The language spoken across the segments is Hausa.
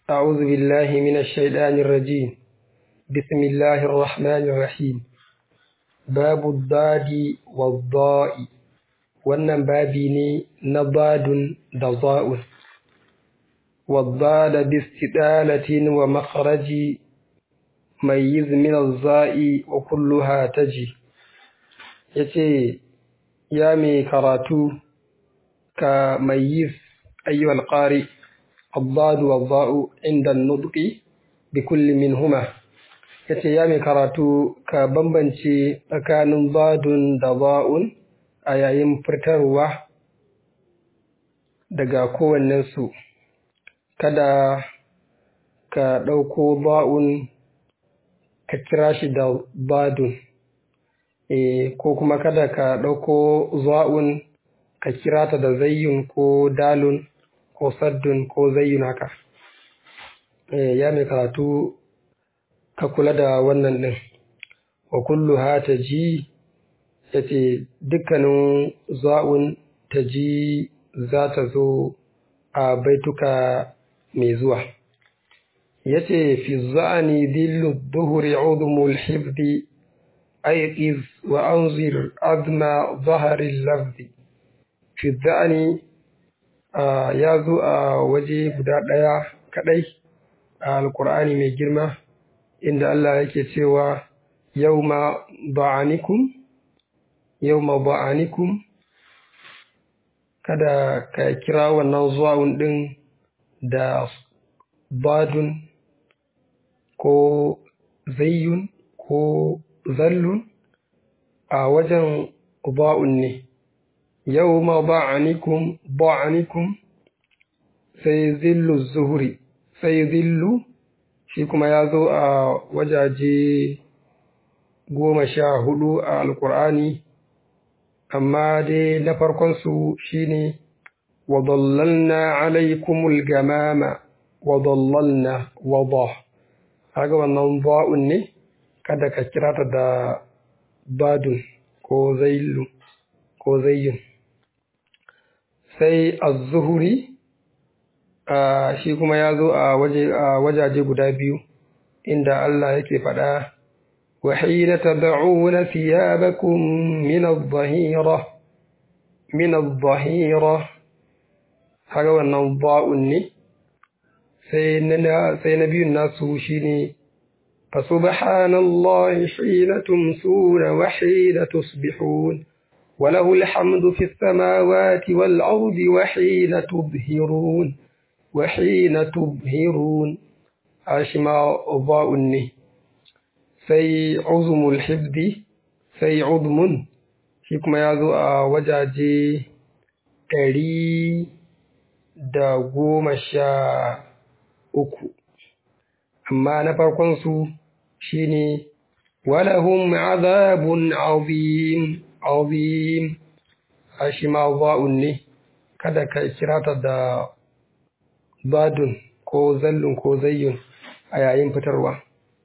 أعوذ بالله من الشيطان الرجيم بسم الله الرحمن الرحيم باب الضاد والضاء wannan babi ne na badun da za'un waddada bistidalatin wa makharaji mayyiz min az-za'i wa kulluha taji yace ya mai karatu ka mayyiz ayyuhal qari الضاد والضاء عند النطق بكل منهما yace ya mai karatu ka bambance tsakanin badun da ba'un a yayin fitarwa daga kowannensu kada ka ɗauko ba'un ka kira shi da badun e, ko kuma kada ka ɗauko za'un ka kira ta da zayyun ko dalun ko saddun ko zayyun haka e, ya mai karatu ka kula da wannan ɗin wa kullu ha ta ji ya ce dukkanin za'un ta ji za ta zo a baituka mai zuwa ya ce fi za'ani dillu duhuri udumul hifdi aiqiz wa anzir azma zaharin lafzi fi za'ani ya zo a waje guda ɗaya kaɗai a alkur'ani mai girma inda Allah yake cewa yau ma ba'anikum yau ma ba'anikum kada ka kira wannan zuwa'un ɗin da badun ko zayyun ko zallun a wajen ba'un ne yau ma ba'anikum ba'anikum sai zillu zuhuri sai zillu shi kuma ya zo a wajaje goma sha hudu a alkur'ani amma dai na farkonsu shi ne wadallalna alaikumul gamama wadallalna wada haga wannan ba'un ne kada ka kira ta da badun ko zailu ko zayyun sai az-zuhuri shi kuma ya zo a wajaje guda biyu inda Allah yake faɗa وحين تدعون ثيابكم من الظهيرة من الظهيرة haka wannan ba'un ne sai na biyun nasu shi ne فسبحان الله حين تمسون وحين تصبحون وله الحمد في السماوات والأرض وحين تظهرون وحين تظهرون أشما ضاء ne sai uzumul hifdi sai uzmun shi kuma ya zo a wajaje ɗari da goma sha uku amma na farkonsu shi ne walahum azabun azim azim a shi ma za'un ne kada ka kira ta da badun ko zallun ko zayyun a yayin fitarwa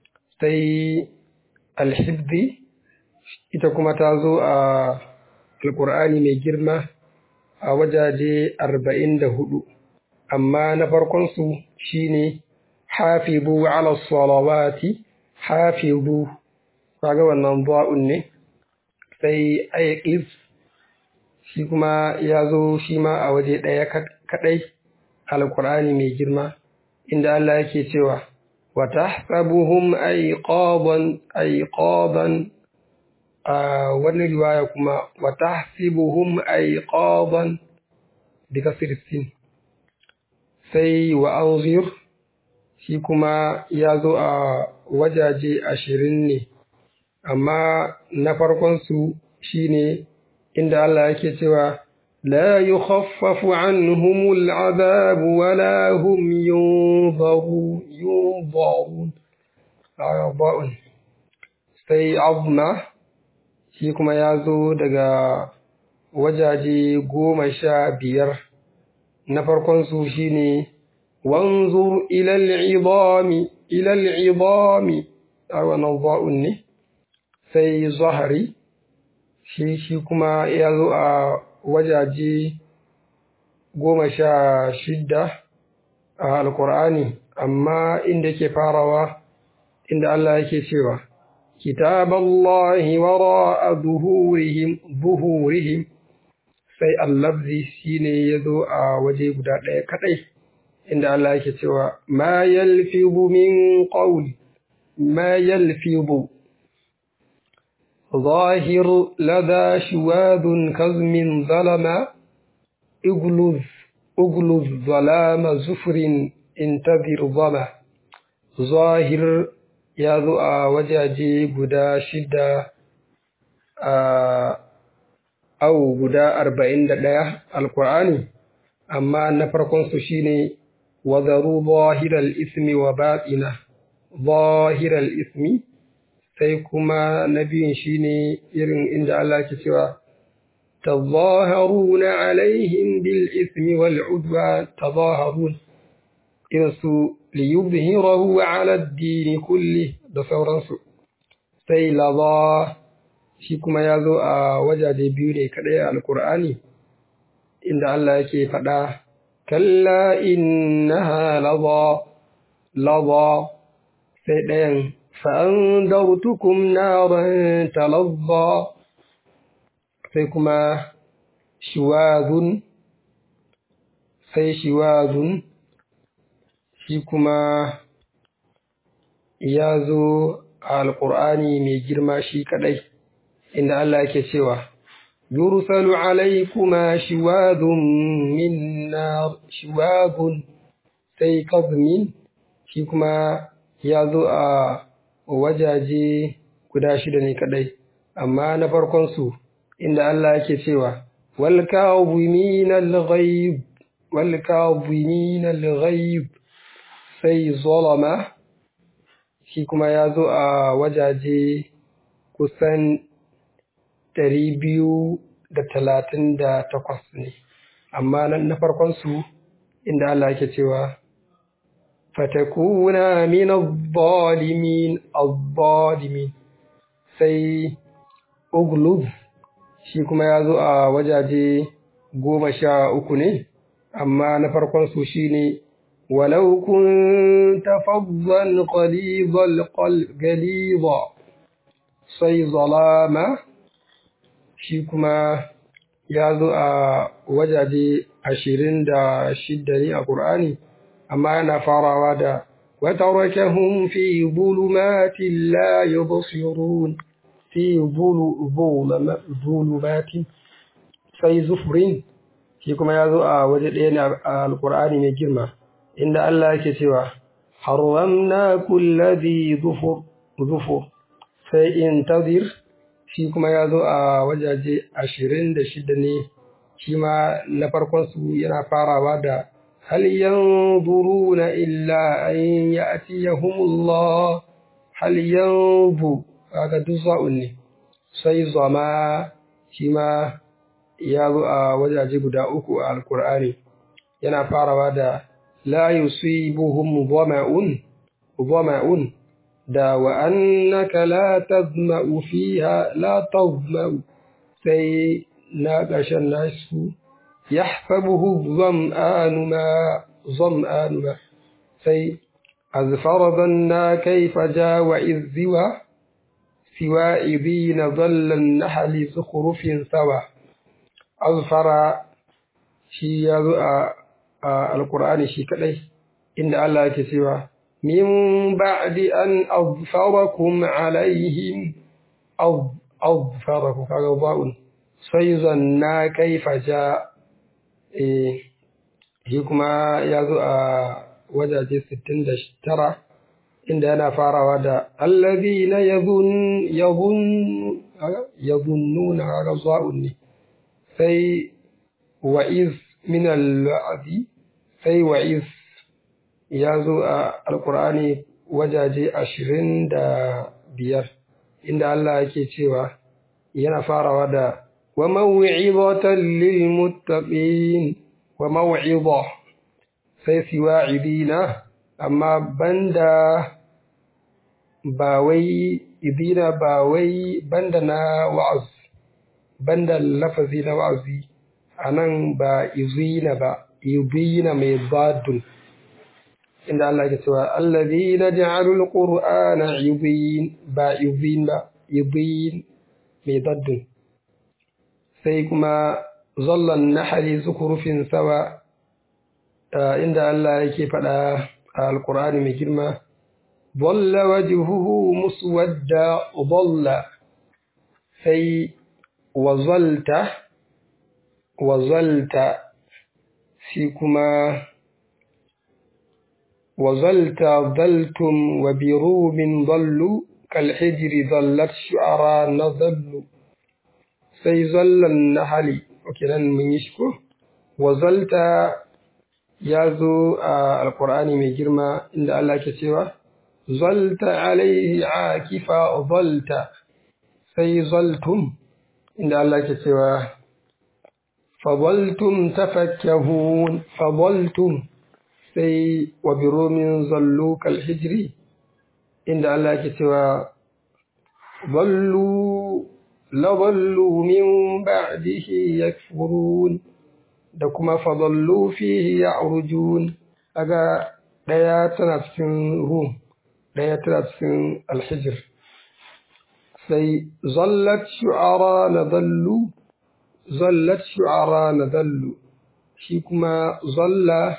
sai alhibdi ita kuma ta zo a alkur'ani mai girma a wajaje arba'in da hudu amma na farkonsu shine hafizu ala salawati hafizu kaga wannan ba'un ne sai aiqis shi kuma ya zo shi ma a waje ɗaya kaɗai alkur'ani mai girma inda Allah yake cewa وتحسبهم أيقاظا أيقاظا آه wani riwaya kuma وتحسبهم أيقاظا بكسر السين sai wa anzir shi kuma ya zo a wajaje ashirin ne amma na farkonsu shi ne inda Allah yake cewa لا يخفف عنهم العذاب ولا هم ينظرون ينظرون أعضاء sai azma shi kuma ya zo daga wajaje goma sha biyar na farkonsu shi ne wanzur ilal idami ilal idami a wannan ba'un ne sai zahari shi shi kuma ya zo a wajaje goma sha shidda a alkur'ani amma inda yake farawa inda Allah yake cewa kitaballahi wara'a zuhurihim zuhurihim sai allabzi shine yazo a waje guda ɗaya kadai inda Allah yake cewa ma yalfizu min qawli ma yalfizu ظاهر لدى شواذ كظم ظلم اغلظ اغلظ ظلام زفر انتظر ظما ظاهر ya zo a wajaje guda shida a au guda arba'in da ɗaya alkur'ani amma na farkonsu shine wazaru zahiral ismi wa batina zahiral ismi sai kuma na biyun shine irin inda Allah ke cewa تظاهرون عليهم بالإثم والعدوان تظاهرون إنسوا ليظهره على الدين كله da sauransu sai laza shi kuma ya zo a wajaje biyu ne kaɗai a alkur'ani inda Allah yake faɗa kalla innaha laza laza sai ɗayan fa'andartukum naran talazza sai kuma shiwazun sai shiwazun shi kuma ya zo a alƙur'ani mai girma shi kaɗai inda Allah yake cewa yursalu alaikuma shiwadun min nar shiwadun sai kazmin shi kuma ya zo a wajaje guda shida ne kaɗai amma na farkon su inda Allah yake cewa wal kazimin al-ghayb wal kazimin al-ghayb sai zalama shi kuma ya zo a wajaje kusan ɗari biyu da talatin da takwas ne amma na farkon su inda Allah yake cewa fatakuna min al-zalimin al-zalimin sai uglub shi kuma ya zo a wajaje goma sha uku ne amma na farkon su shine ولو كنت فظا غليظ القلب غليظا sai zalama shi kuma ya zo a wajaje ashirin da shidda ne a ƙur'ani amma yana farawa da وتركهم في ظلمات لا يبصرون في ظلمات sai zufurin shi kuma ya zo a waje ɗaya ne a alƙur'ani mai girma inda Allah yake cewa haramna kulladhi dhufur dhufur sai intazir shi kuma ya zo a wajaje ashirin da shida ne shi ma na farkon su yana farawa da hal yanzuruna illa an ya'tiyahumullah hal yanzu kaga duk za'un ne sai zama shi ma ya zo a wajaje guda uku a alkur'ani yana farawa da la yusibuhum dhama'un dhama'un da wa annaka la tazma'u fiha la tazma'u sai na ƙarshen nasu yahsabuhu dham'anu ma dham'anu ma sai azfara dhanna kayfa jawa izziwa siwa idina dhalla an-nahli zukhrufin sawa azfara shi ya zo a alkur'ani shi kadai inda Allah yake cewa min ba'di an azfarakum alaihim azfarakum kaga ba'un sai zanna kaifa ja eh shi kuma ya zo a wajaje 69 inda yana farawa da allazina yadhun yadhun yadhunnuna kaga ba'un ne sai wa'iz min al-wa'di sai wa'iz ya zo a alkur'ani wajaje ashirin da biyar inda Allah yake cewa yana farawa da wa maw'izatan lil muttaqin wa maw'iza sai siwa'idina amma banda ba wai idina ba wai banda na wa'az banda lafazi na wa'azi anan ba izina ba izina mai badun inda Allah ke cewa alladhina ja'alul qur'ana yubin ba yubin ba yubin mai daddun sai kuma zallan nahali zukurufin sawa inda Allah yake faɗa a alqur'ani mai girma dhalla wajhuhu muswadda dhalla sai wazalta wazalta shi kuma wazalta daltum wa birumin dallu kalhijri dallat shu'ara na zallu sai zallan nahali ok nan mun yi shi ko wazalta ya zo a alkur'ani mai girma inda Allah ke cewa zalta alaihi akifa zalta sai zaltum inda Allah ke cewa فظلتم تفكهون فظلتم sai wa biromin zallo kalhijri inda Allah ke cewa ballu laballu min ba'dihi yakfurun da kuma fadallu fihi ya'rujun aga daya tana cikin rum daya tana cikin alhijr sai zallat shu'ara na dallu zallat shu'ara na dallu shi kuma zalla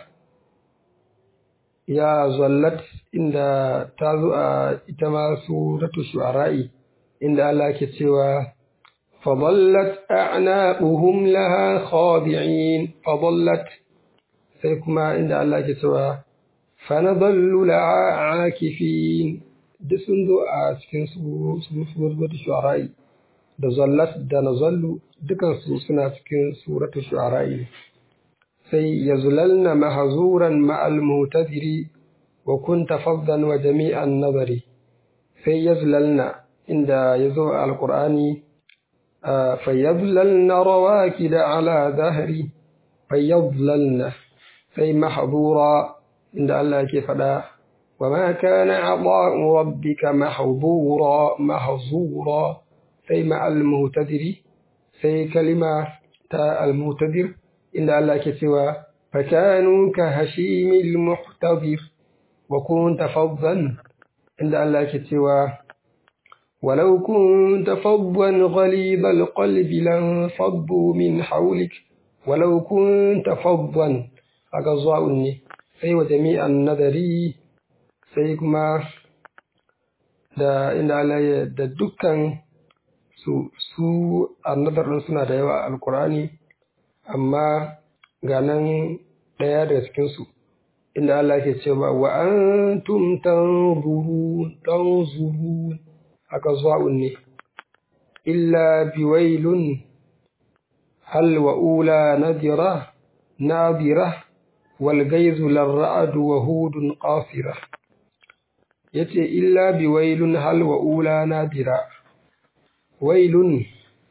ya zallat inda ta zo a ita ma suratu shu'ara'i inda Allah ke cewa fadallat a'naquhum laha khadi'in fadallat sai kuma inda Allah ke cewa fanadallu laha akifin duk sun zo a cikin suratu shu'ara'i da zallat da nazallu dukansu suna cikin suratu shu'ara'i sai yazlalna mahzuran ma'al mutadiri wa kunta faddan wa jami'an nazari sai yazlalna inda yazo alqur'ani fayazlalna rawakida ala dhahri fayazlalna sai mahzura inda Allah yake fada وما كان عطاء ربك محظورا محظورا sai ma al-muhtadiri sai kalima ta al-muhtadir inda Allah ke cewa fakanu ka hashimil muhtadir wa kunta faddan inda Allah ke cewa ولو كنت فظا غليظ القلب لانفضوا من حولك ولو كنت فظا أقضاء sai wa jami'an nadari sai kuma da inda Allah ya da dukkan su su annadar ɗin suna da yawa a alkurani amma ga nan ɗaya daga cikinsu inda Allah ke cewa wa antum tanzurun tanzurun haka zuwa'un ne illa biwailun hal wa ula nadira nadira wal gaizu larra'adu wa hudun qasira yace illa biwailun hal wa ula nadira wailun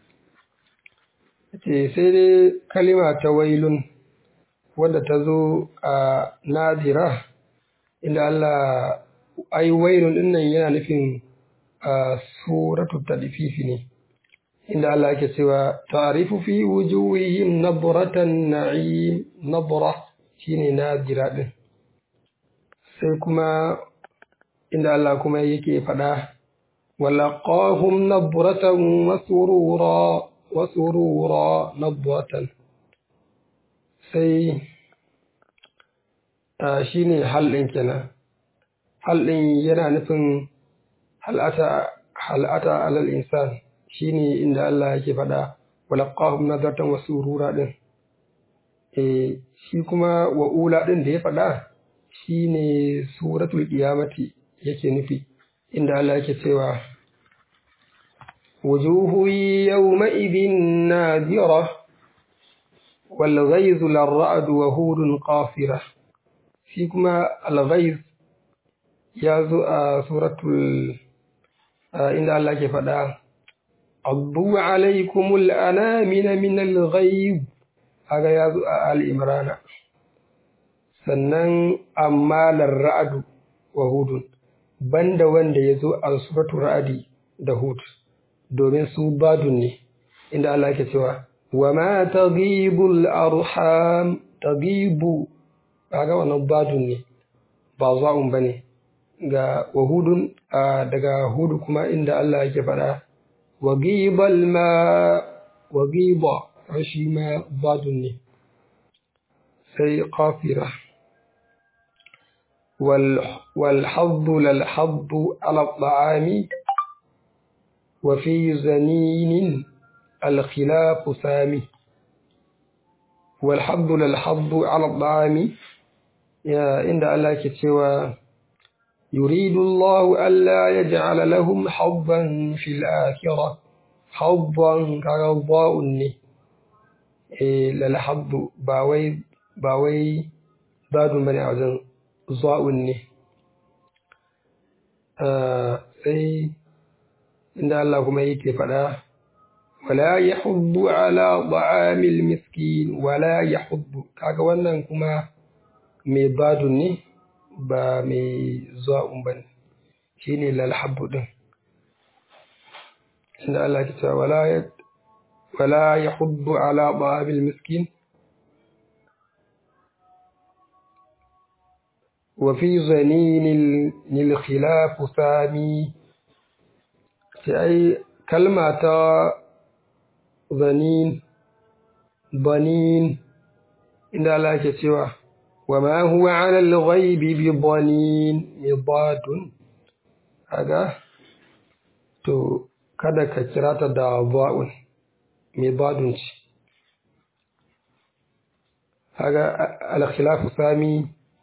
ce sai dai kalima ta wailun wadda ta zo a nadira inda Allah ai wailun dinnan yana nufin a suratu tadfifi ne inda Allah ke cewa ta'rifu fi wujuhihim nabratan na'im nabra shine nadira din sai kuma inda Allah kuma yake faɗa ولقاهم نبرة وسرورا وسرورا نبرة sai shi ne halɗin kenan halɗin yana nufin hal'ata alal insan shi ne inda Allah yake faɗa walaqahum nadartan wa surura ɗin e shi kuma wa'ula ɗin da ya faɗa shi ne suratul qiyamati yake nufi inda Allah yake cewa wujuhu yawma'idhin nadira wal ghayz lar'ad wa hudun qasira shi kuma al ghayz ya zo a suratul inda Allah ke faɗa abdu alaikumul anamina min al ghayb aga ya zo a al imrana sannan amma lar'adu wa hudun banda wanda ya zo a suratu ra'adi da hud domin su badun ne inda Allah ke cewa wa ma taghibul arham taghibu kaga wannan badun ne ba za'un ba ne ga wahudun daga hudu kuma inda Allah yake faɗa wagibal ma wagiba shi ma badun ne sai qafira والحظ للحظ على الطعام وفي زنين الخلاف سامي والحظ للحظ على الطعام يا عند الله كتوى يريد الله ألا يجعل لهم حظا في الآخرة حظا كرضاء إيه للحظ باوي باوي باد بني عزن ضاء sai inda Allah kuma yake faɗa wala yahuddu ala ta'amil miskin wala yahuddu kaga wannan kuma mai badun ne ba mai zuwa'un bane shine lal habbu din inda Allah ke cewa wala wala yahuddu ala ta'amil miskin وفي زنين الخلاف ثاني أي كلمة ظنين ظنين إن الله كتوى وما هو على الغيب بضنين مضاد هذا تو kada ka kira ta da ba'un mai badun ci haga al-khilafu sami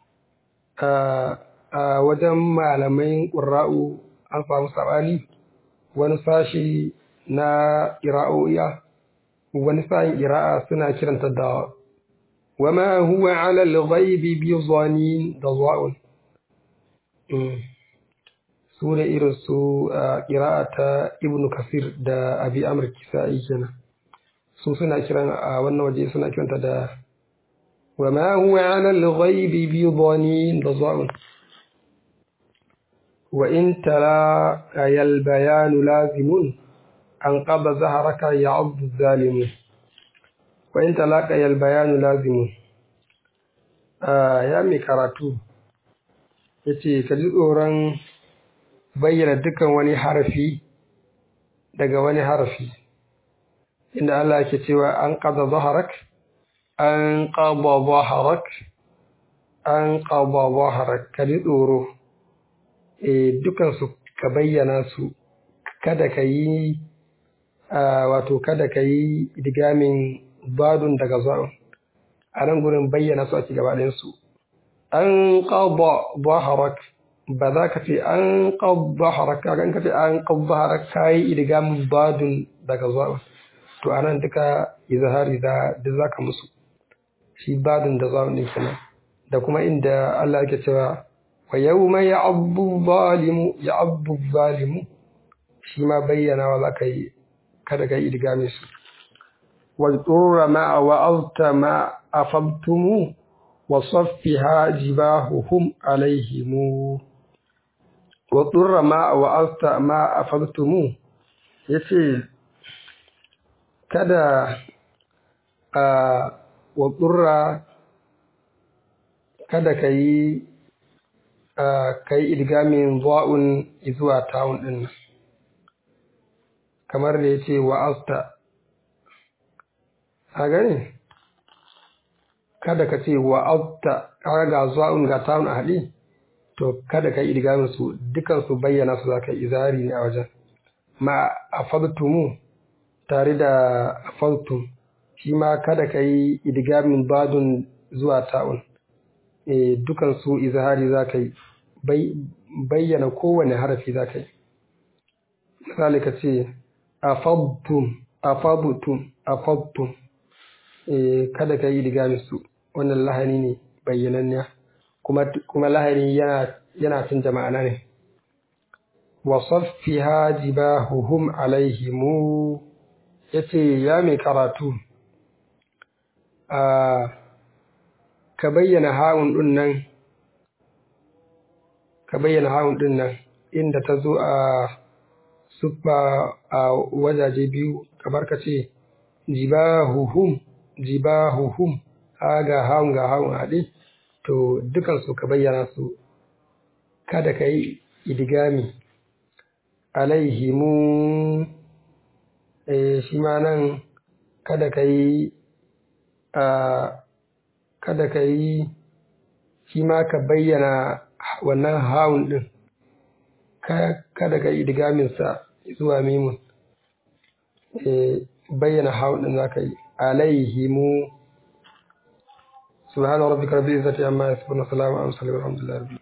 a wajen malamai ƙura'u an samu saɓani wani sashi na ƙira'o'iya wani sa'in ƙira'a suna kiranta da wama huwa ala al-ghaibi bi zanin da za'un su ne irin su ƙira'a ta ibn kasir da abi amr kisa'i kenan su suna kiran a wannan waje suna kiranta da وما هو على الغيب بضنين ضزاء وإن تلاقي البيان لازم أنقض زهرك يعض الظالم وإن تلاقي البيان لازم آه يا مي karatu yace ka ji tsoron bayyana dukan wani harafi daga wani harafi inda Allah ke cewa an qada zaharak an ƙaba zaharak an ƙaba zaharak ka ji tsoro e dukansu ka bayyana su kada ka yi wato kada ka yi idgamin badun daga za'un a nan gurin bayyana su ake gaba su an ƙaba zaharak ba za ka ce an ƙaba zaharak ka ka ce an ƙaba zaharak ka yi idgamin badun daga za'un to a nan duka izahari da duk za ka musu shi badin da za ne kenan da kuma inda Allah yake cewa wa yawma ya'abbu zalimu ya'abbu zalimu shi ma bayyana wa za ka yi kada ka yi idgame su wa turra ma wa alta ma afabtumu wa saffiha jibahuhum alaihimu wa turra ma wa alta ma afabtumu yace kada a wa ƙurra kada ka yi ka yi idgamin zuwa'un zuwa tawun ɗin nan kamar da ya ce wa'asta a gani kada ka ce wa'asta ƙara ga zuwa'un ga tawun a haɗi to kada ka yi idgamin su dukansu bayyana su za ka yi izari ne a wajen ma a fadtumu tare da fadtum shi ma kada ka yi idgamin badun zuwa ta'un e, dukan su izhari za ka yi bayyana kowane harafi za ka yi misali ka ce afabtum afabtum afabtum e, kada ka yi idgamin su wannan lahani ne bayyananniya kuma kuma lahani yana yana cin jama'ana ne wa saffiha jibahuhum alaihimu yace ya mai karatu a ka bayyana ha'un ɗin nan ka bayyana ha'un ɗin nan inda ta zo a suffa a wajaje biyu kamar ka ce jibahuhum jibahuhum ha ga ha'un ga ha'un haɗe to dukansu ka bayyana su kada ka yi idigami alaihimu eh, shi ma nan kada ka yi kada ka yi shi ma ka bayyana wannan haun ɗin kada ka yi idigaminsa zuwa mimun bayyana haun ɗin za ka yi alaihimu subhana rabbika rabbil izzati amma yasifun wa salamun ala al mursalin walhamdulillahi rabbil